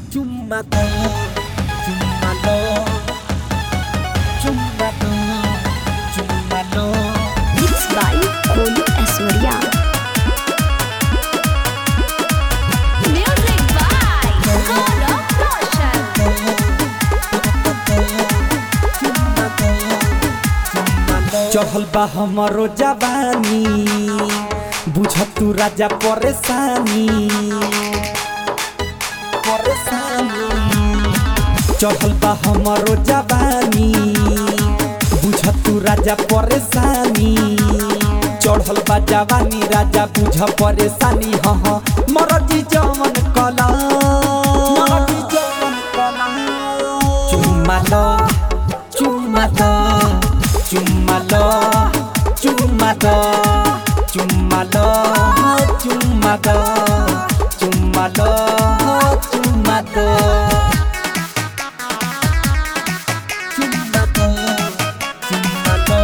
Cuma tuh, cuma tuh, cuma tuh, cuma tuh. Mixed by Kolu Aswarya. Music by Gaurav Roshan. चढ़ल बा हमरो जवानी बुझ तू राजा परेशानी परेशानी चढ़ल बा हमरो जवानी बुझ तू राजा परेशानी चढ़ल बा जवानी राजा बुझ परेशानी हाँ हाँ मरजी जवन कला मरजी जवन कला चुम्मा लो चुम्मा लो चुम्मा लो चुम्मा लो चुम्मा लो चुम्मा लो चुम्मा लो चुम्मा लो चुम्मा लो चुम्मा लो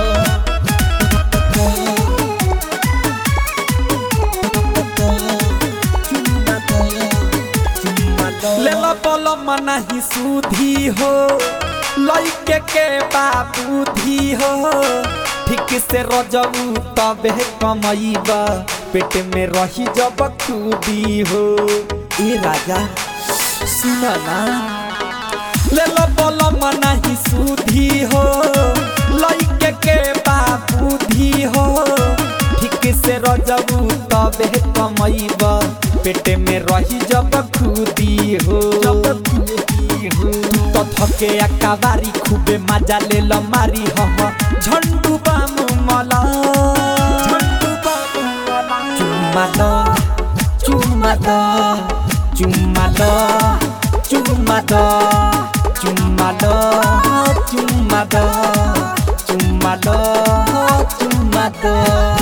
लेला पल मनाही सुधी हो लइके के बाबूधी हो ठीक से रजऊ तबे कमैबा पेट में रही जब खूबी हो ए राजा सुन ना लेला पल मनाही सुधी हो लइके के बाबूधी हो ठीक से रजऊ तबे कमैबा पेट में रही जब खुदी हो जब खुदी हो तो थके अकाबारी खूबे मजा ले ल मारी हम झंडू बामु मला झंडू बामु मला चुम्मा लो चुम्मा लो चुम्मा लो चुम्मा लो चुम्मा लो चुम्मा लो चुम्मा लो चुम्मा लो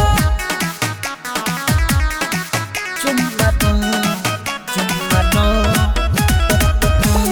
Cuma tuh, cuma tuh,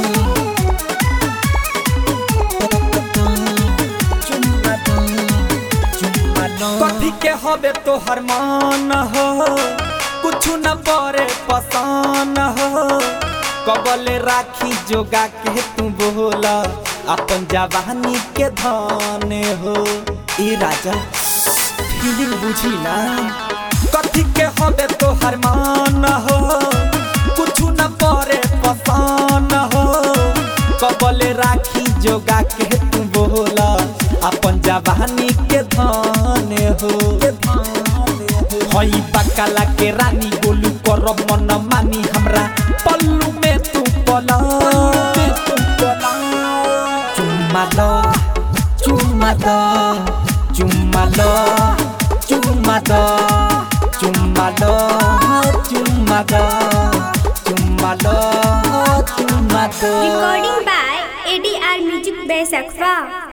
cuma tuh, cuma tuh. कथी के हबे तोहर मान हो कुछ न परे पसान हो कबले राखी जोगा के तू बोला अपन जवानी के धान हो ए राजा फीलिंग बुझी ना कथी के हबे तोहर मान हो कुछ न परे पसान हो कबले राखी जोगा के तू बोला अपन जवानी के धान हो हई बकाला के रानी गोलू कर मन मानी हमरा पल्लू में तू पला चुम्मा लो चुम्मा लो चुम्मा लो चुम्मा लो चुम्मा लो चुम्मा लो चुम्मा लो चुम्मा लो Recording by ADR Music by Sakfa.